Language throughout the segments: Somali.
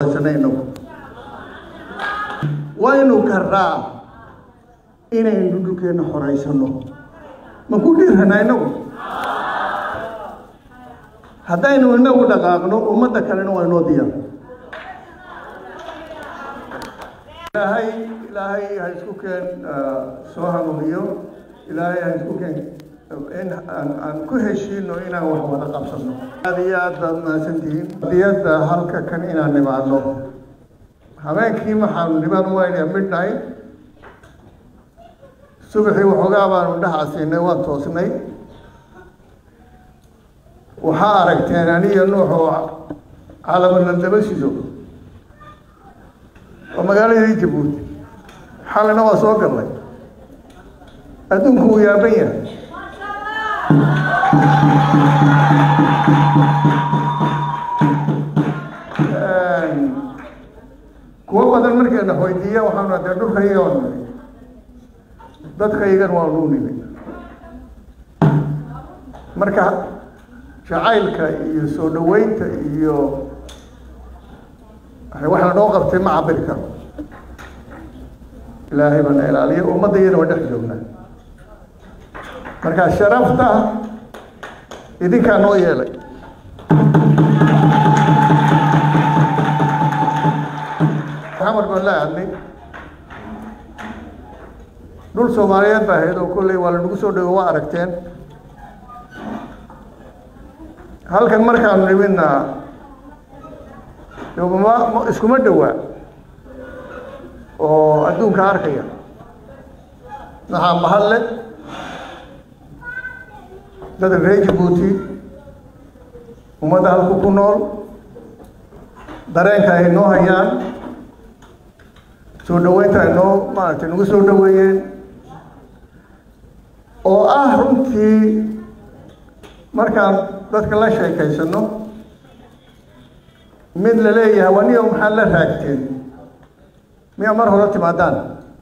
waynu karaa inaynu dhulkeenna xoraysano ma ku dhiirana inagu haddaynu inagu dhaqaaqno ummadda kalena waa inoo diyaar ilaahay ilaahay ha isku keen soo hanuuniyo ilaahay ha isku keen in aan aan ku heshiino inaan wax wada qabsano aad iyo aad baad mahadsantihiin diyadda halka kan inaan nimaadno habeenkii waxaanu nimaan waynaya midnight subaxii waxoogaa baanu dhaha siinay waan toosnay waxaa aragteen aniyo nuux oo calamana daba sido oo magaaladii jabuuti xalina waa soo gallay adduunku wuu yaaban yahay kuwo badan markayna weydiiya waxaanu dee dhulkayga waa nimi dadkaygan waa nuu nimi marka jacaylka iyo soo dhaweynta iyo wax lanoo qabtay ma cabiri karo ilaahay bana ilaaliya ummadda iyana waa dhex joognaa marka sharafta idinkaa noo yeelay maxamed baan la aadnay dhul soomaaliyeed baa ahayd oo kolley waa lanagu soo dhego waa aragteen halkan markaanu nimidna ma iskuma dhowaa oo adduunka arkaya maxaa mahadle dadka reer jabuuti ummadda halku ku nool dareenka ay noo hayaan soo dhaweynta ay noo maaragtay nagu soo dhaweeyeen oo ah runtii markaan dadka la sheekaysano mid la leeyahay waniyo maxaad la raagteen miyaa mar hore timaadaan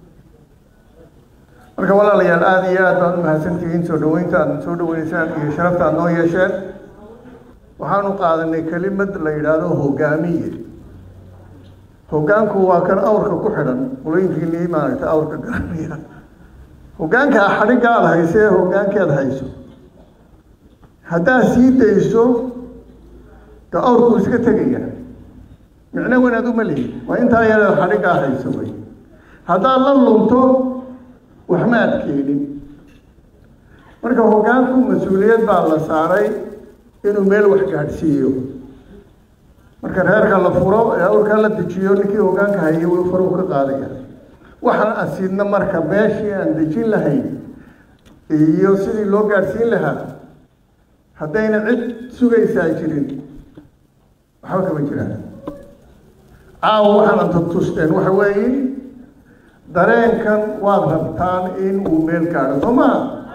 marka walaalayaal aada iyo aad baad u mahadsantihiin soo dhaweynta aad soo dhaweynaysaan iyo sharafta aad noo yeesheen waxaanu qaadanay kelimad la yidhaahdo hogaamiye hogaanku waa kan awrka ku xidhan qulooyinkiinii maaragtay awrka garanaya hogaanka xadhigga aada hayso ee hogaankeed hayso haddaad sii dayso de awrku iska tegaya micno wanaad uma lihi waa intaa yareed xadhiggaa hayso wey haddaad la lunto waxma ad keenin marka hogaanku mas-uuliyad baa la saaray inuu meel wax gaadhsiiyo marka reerka la furo ee awrkaa la dejiyo ninkii hogaanka hayay w faruu ka qaadaya waxaan asiidna marka meeshii aan dejin lahayn iyo sidii loo gaadhsiin lahaa haddayna cid sugaysaa jirin waxba kama jiraan caawa waxaana tutusteen waxa weeye dareenkan waad rabtaan in uu meel gaadho soo maa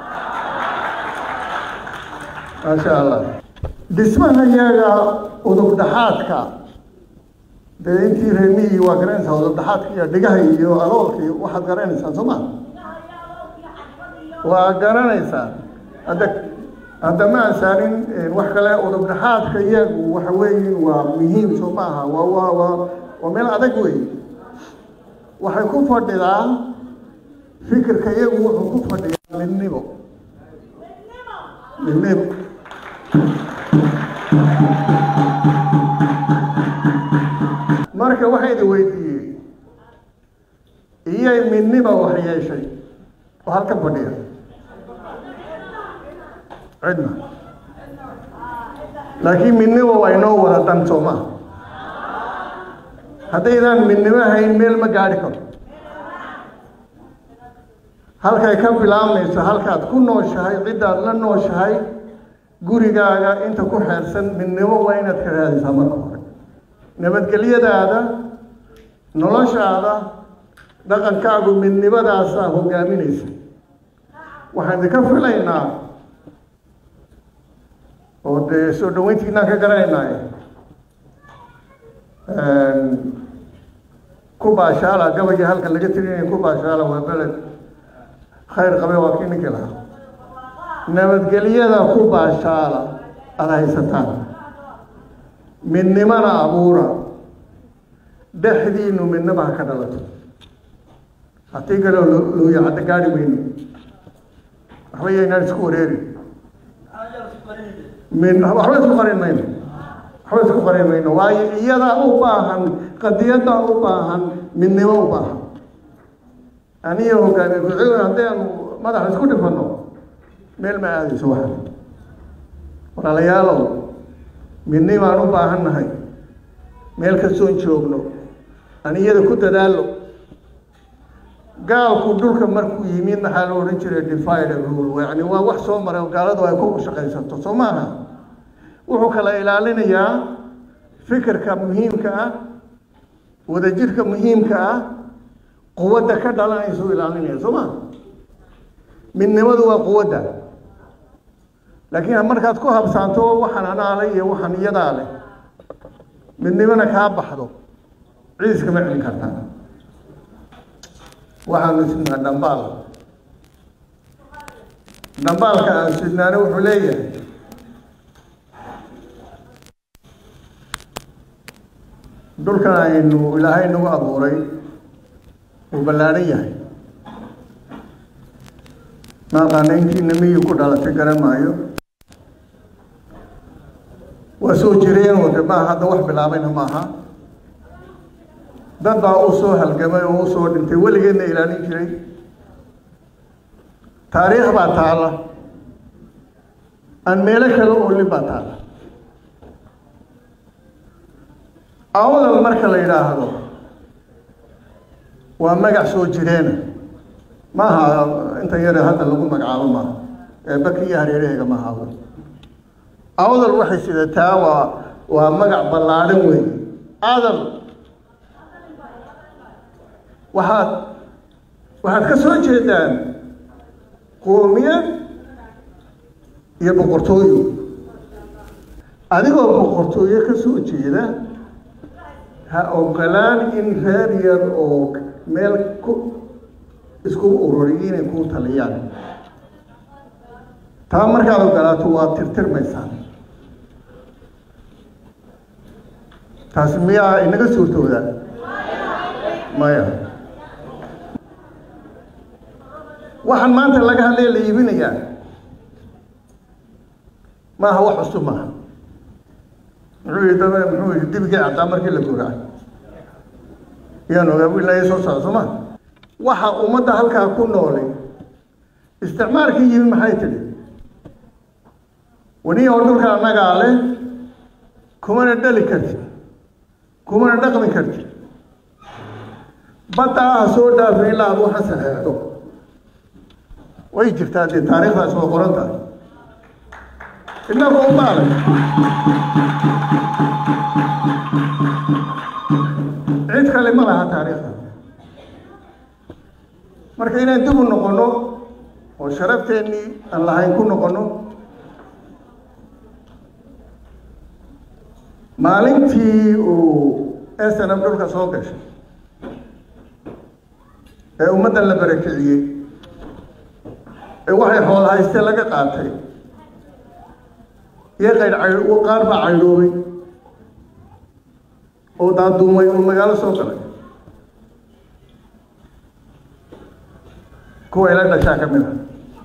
maasha allah dhismaha yaga udub dhaxaadka dee intii reemihii waa garanaysaa udub dhaxaadka iyo dhigaha iyo aloolka iyo waxaad garanaysaan soo maa waa garanaysaa hadda hadda ma ansaanin wax kale udub dhaxaadka iyagu waxa weeye waa muhiim soo maaha waa waa waa waa meel adag wey waxay ku fadhidaa fikirka iyagu wuxuu ku fadhiyaa midnimo midnimo marka waxaa idin weydiiyey iyay midnimo wax yeeshay oo halkan fadhiya cidna laakiin midnimo waa inoo wada dan soo maha haddaydaan midnimo hayn meel ma gaadhi karo halkay ka bilaabmayso halkaad ku nooshahay ciddaad la nooshahay gurigaaga inta ku xeersan midnimo waa inaad ka raadisaa marka hore nabadgelyadaada noloshaada dhaqankaagu midnimadaasaa hogaaminaysa waxaan idinka filaynaa oo dee soo dhaweyntiinaan ka garanaynaaye ku baashaala gabayga halka laga tirinaya ku baashaala waa beled khayr qabe waa kii ninkii lahaa nabadgelyada ku baashaala aada haysataan midnimana abuura dhexdiinu midnaba ha ka dhalato hatii kaleo looya cadda gaari mayno waxba yaynaan isku wareeri min waxba isku qarin mayno waxba isku qarin mayno waayo iyadaa u baahan qadiyadaa u baahan midnimo u baahan aniyo hogaamiye ku-xigeen haddaynu madaxa isku dhifano meel ma aadayso waxa walaalayaalow midnimaan u baahan nahay meel kastoon joogno aan iyada ku dadaalo gaalku dhulka markuu yimid maxaa la odhan jiray divide and rule yani waa wax soo maray oo gaaladu ay ku shaqaysato soo maaha wuxuu kala ilaalinayaa fikirka muhiimka ah wadajirka muhiimka ah quwadda ka dhalanaysa u ilaalinaya soo maha midnimadu waa quwadda laakiin markaad ku habsaanto waxaan anaa leh iyo waxaan iyadaa leh midnimona kaa baxdo ciis kama celin kartaa waxaanu sidnaa dhambaal dhambaalka aan sidnaana wuxuu leeyahay dhulkan aynu ilaahay nagu abuuray uu ballaadhan yahay maaqaana intiina miyii ku dhalatay garan maayo waa soo jireen oo de maaha hadda wax bilaabayna maaha dad baa u soo halgamay oo u soo dhintay weligeedna ilaalin jiray taariikh baa taala aan meelo kale oolin baa taala awdal marka la yidhaahdo waa magac soo jireena maaha inta yare hadda lagu magacaabo maaha ee baki iyo hareeraheega maaha awdal awdal waxay sidataa waa waa magac ballaadhan weeye adal waxaad waxaad ka soo jeedaan qoomiyad iyo boqortooyo adigoo boqortooyo ka soo jeeda ha ogolaan in reer yar oo meel ku isku ururiy inay kuu taliyaan taa markaad ogolaato waa tirtirmaysaa taasi miyaa inaga suurtooda maya waxaan maanta laga hadlaya la iibinayaa maaha wax cusub maaha muxuu yihi dab muxuu yihi dibigii caddaa markii la guraa yaan ogaa ilaa soo socda soo ma waxa ummadda halkaa ku noolay isticmaalkii yimi maxay tidhi waniya oo dhulka annagaa leh kumana dhali kartid kumana dhaqmi kartid badda ah soo dhaafin ilaa ad waxa saxeexdo way jirtaa dee taariikhdaas waa qoran tahay innagu umaalay cid kale ma laha taariikhda marka inaan dib u noqono oo sharafteenii aan lahayn ku noqono maalintii uu snm dhulka soo gashay ee ummaddan la barakiciyey ee waxay xool haystee laga qaatay iyo qayr cay qaar baa caydhoobay oo daaduumay oo magaalo soo galay kuwa ila dhashaa ka mid a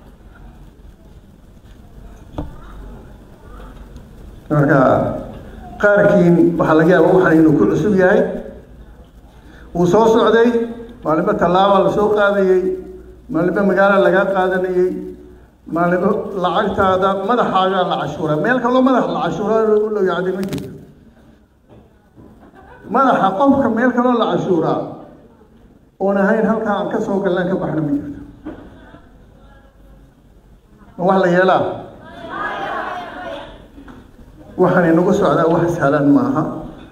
marka qaarkiin waxaa laga yaaba waxaan inuu ku cusub yahay wuu soo socday maalinba tallaaba la soo qaadayey maalinba magaala lagaa qaadanayey maalinba lacagtaada madaxaagaa la cashuura meel kaloo madax la cashuura loo yacday ma jirto madaxa qofka meel kaloo la cashuuraa oon ahayn halkaa aan ka soo gallaan ka baxna ma jirto ma wax la yeelaa waxaan inagu socdaa wax sahlan maaha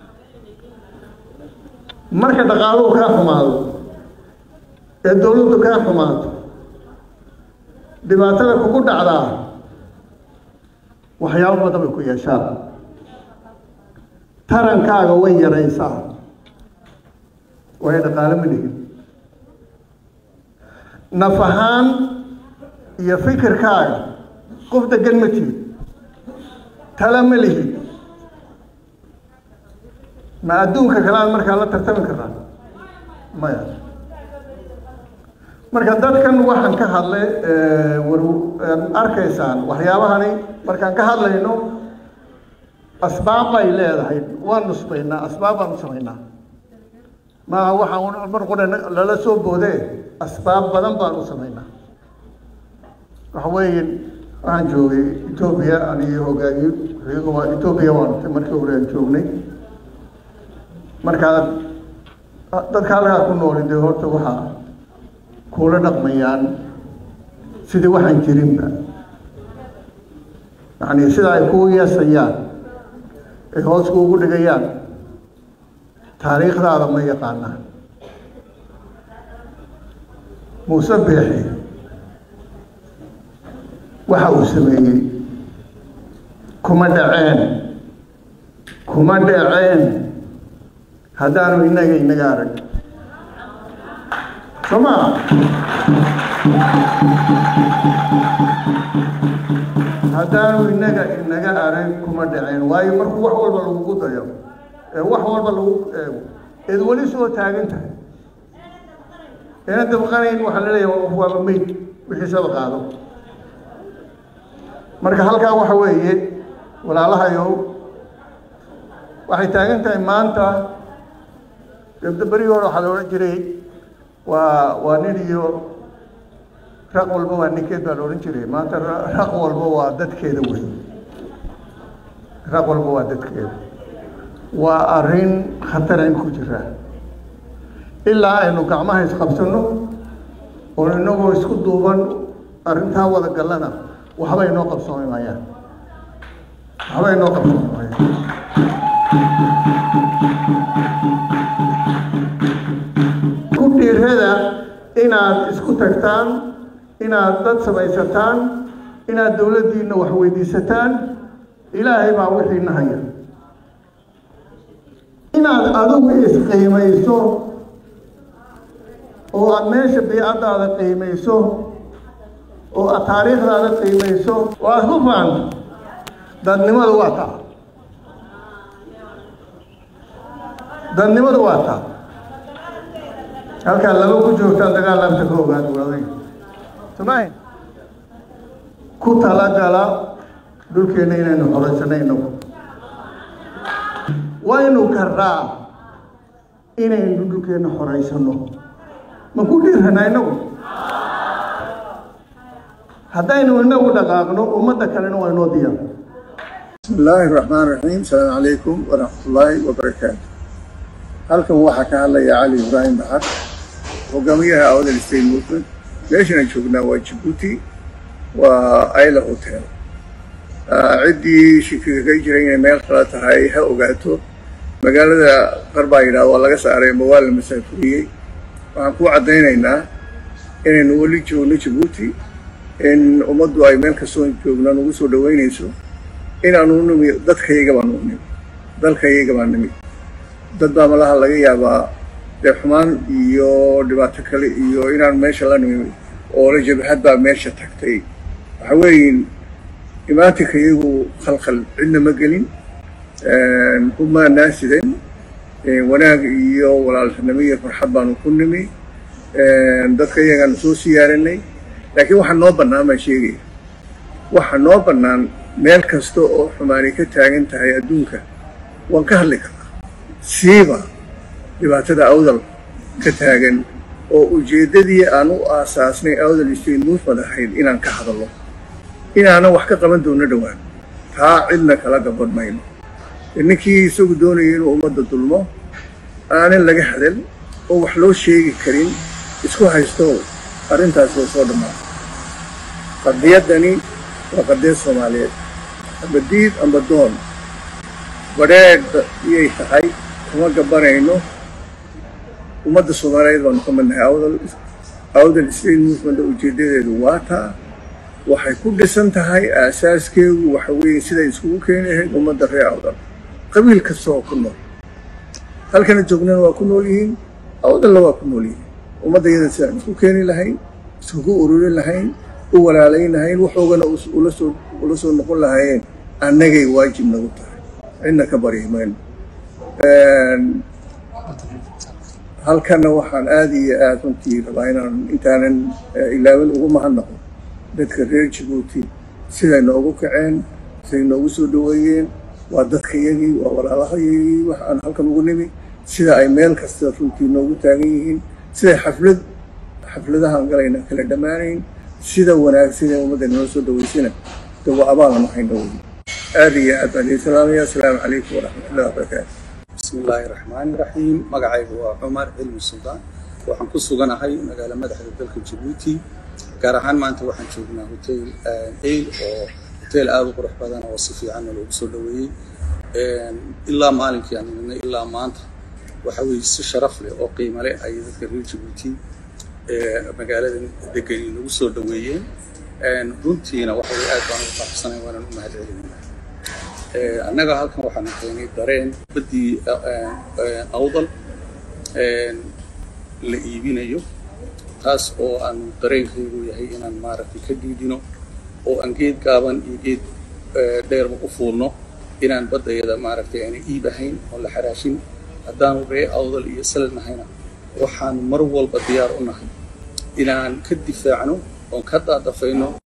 marka dhaqaaluhu kaa xumaado ee dawladdu kaa xumaato dhibaatada kugu dhacdaa waxyaabo badan bay ku yeeshaan tarankaaga way yaraysaa waayo dhaqaalo ma lihin naf ahaan iyo fikirkaaga qof degan ma tihid tala ma lihid ma adduunka kale aan markaa la tartami karnaa maya marka dadkan waxaan ka hadlay war arkaysaan waxyaabahani markaan ka hadlayno asbaab bay leedahay waan nusbaynaa asbaab baan u samaynaa maa waxaan mar qura lala soo boodee asbaab badan baan u samaynaa waxa weeye waxaan joogay etoobiya aniyo hogaamiyo iyagu waa etoobiya waan markii hore aan joognay markaa dadka halkaa ku nooli dee horta waxaa kuula dhaqmayaan sidii waxaan jirinba yacni sida ay kuu yeesayaan ay hoos kuugu dhigayaan taariikhdaada ma yaqaanaa muuse beexi waxa uu sameeyey kuma dhaceen kuma dhaceen haddaanu innaga inaga arag soo maa haddaanu inaga inaga arag kuma dhaceen waayo markuu wax walba lagugu dayo ee wax walba lagu eego eed weli soo taagan tahay eena dabqanayn waxaa la leeyahay waaba meyd wixiisaba qaado marka halkaa waxa weeye walaalahayow waxay taagan tahay maanta gabdo berigi hore waxaa la odhan jiray waa waa nin iyo raq walba waa ninkeed baa la odhan jiray maanta raq walba waa dadkeeda wey raq walba waa dadkeeda waa arrin khatarayn ku jira ilaa aynu gacmaha isqabsano oo inagoo isku duuban arrintaa wada gallana waxba inoo qabsoomi maayaan waxba inoo qabsoomi maayaan ku dhiirada inaad isku tagtaan inaad dad samaysataan inaad dowladdiina wax weydiisataan ilaahay baa wixiina haya inaad adigu isqiimayso oo aad meesha biicaddaada qiimayso oo aad taariikhdaada qiimayso oo aad ku faanto dadnimadu waa taa dadnimadu waa taa halkaa laba ku joogtaan dagaal laabta ka ogaad waaday somahin ku talagala dhulkeenna inaynu xoraysanayno waynu karaa inaynu dhulkeenna xoraysano ma ku dhiirana inagu haddaynu inagu dhaqaaqno ummadda kalena waa inoo diyaar bismi illaahi raxmaan raxiim asalaamu calaykum waraxmatullaahi wabarakaatu halkan waxaa ka hadlaya cali ibraahim baxar hogaamiyaha awdal state movement meeshaan joognaa waa jabuuti waa ayla hotel ciddii shikiga ka jira inay meel kala tahay ha ogaato magaalada qar baa yidhaha waa laga saaray ama waa la masaafuriyey waxaan ku caddaynaynaa inaynu weli joogno jabuuti in ummaddu ay meel kastoo joogna nagu soo dhaweynayso inaanu nimi dadkayaga baa nuu nimi dalkayaga baa nimi dad baa malaha laga yaabaa dee xumaan iyo dhibaato kale iyo inaan meesha la nimi oo la jabhad baa meesha tagtay waxa weeyin imaatinka iyagu khalkhal cidna ma gelin kuma naasidan wanaag iyo walaaltinimo iyo farxad baanu ku nimi dadka iyagaanu soo siyaaranay laakiin waxaa noo bannaan baan sheegaya waxaa noo bannaan meel kasta oo xumaani ka taagan tahay adduunka waan ka hadli karnaa siiba dhibaatada awdal ka taagan oo ujeeddadii aan u aasaasnay awdal state movement ahayd inaan ka hadallo inaanan wax ka qaban doono dhowaan taa cidna kala gaban mayno ninkii isagu doonaya inuu ummadda dulmo aanan laga hadal oo wax loo sheegi karin isku haysto arrintaas waa soo dhammaatay qadiyaddani waa qadiyad soomaaliyeed amba diid amba doon badheedh iyay tahay kuma gabanayno ummadda soomaaliyeed baanu ka midnahay awdal awdal state movement ujeeddadeedu waa taa waxay ku dhisan tahay aasaaskeedu waxa weeye siday iskugu keeni lahayd ummadda reer awdal qabiil kasta oo ku nool halkana joognana waa ku nool yihiin awdalna waa ku nool yihiin ummadda iyada sidaan isku keeni lahayn iskugu ururin lahayn u walaalayn lahayn waxoogana ula soo ula soo noqon lahaayeen annagay waajib nagu tahay cidna ka baryi mayno halkanna waxaan aada iyo aada runtii rabaa inaan intaanan ilaawin ugu mahadnaqo dadka reer jabuuti siday noogu kaceen siday noogu soo dhaweeyeen waa dadkayagii waa walaalahayagii wax aan halkan ugu nimi sida ay meel kasta runtii noogu taagan yihiin siday xaflad xafladahaan galayna kala dhammaanayn sida wanaagsan ee ummadda noo soo dhaweysana de waa abaalna maxayna wey aada iyo aad baan idin salaamaya asalaamu calaykum waraxmatullahi wabarakaatu bismi illaahi raxmaani raxiim magacaygu waa cumar cilmi suldaan waxaan ku suganahay magaalo madaxda dalka jabuuti gaar ahaan maanta waxaan joognaa hotel ail oo hotel aada u qurux badan oo si fiicanna loogu soo dhaweeyey ilaa maalinkii aan nimidnay ilaa maanta waxa weeye si sharaf leh oo qiimo leh ayay dadka reer jabuuti magaaladan degani nagu soo dhaweeyeen runtiina waxa weye aad baan ugu faraxsanay waanaan u mahad celinayna annaga halkan waxaanu keenay dareen baddii awdal la iibinayo taas oo aanu dareenkaygu yahay inaan maaragtay ka diidino oo aan geed gaaban iyo geed dheerba u fuulno inaan baddayada maaragtay aana iib ahayn oo la xaraashin haddaanu ree awdal iyo salad nahayna waxaan mar walba diyaar u nahay inaan ka difaacno oon ka daadafayno